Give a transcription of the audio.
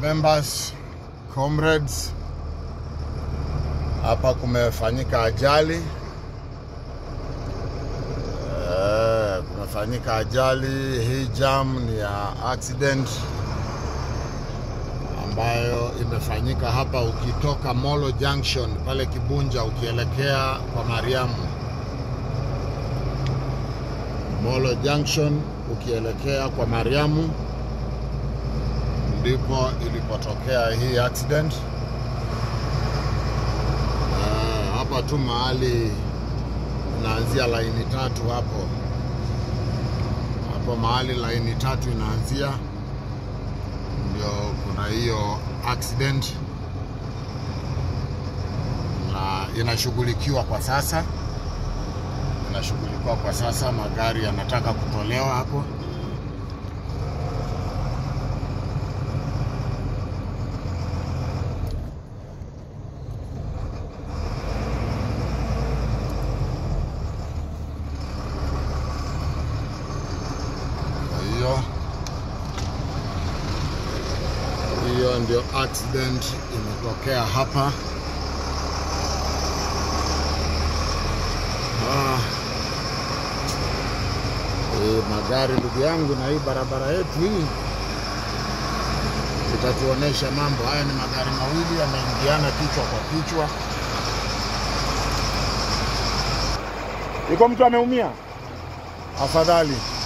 members, comrades, hapa kumefanyika ajali eh, kumefanyika ajali. Hii jam ni ya accident ambayo imefanyika hapa ukitoka Molo Junction pale Kibunja ukielekea kwa Mariamu. Molo Junction ukielekea kwa Mariamu ndipo ilipotokea hii accident. Uh, hapa tu mahali inaanzia laini tatu hapo hapo mahali laini tatu inaanzia ndio kuna hiyo accident na inashughulikiwa kwa sasa, inashughulikiwa kwa sasa. Magari yanataka kutolewa hapo. Hiyo hiyo ndio accident imetokea hapa. Ah, hii magari ndugu yangu, na hii barabara yetu hii itatuonesha mambo haya. Ni magari mawili yameingiana kichwa kwa kichwa. Iko mtu ameumia? Afadhali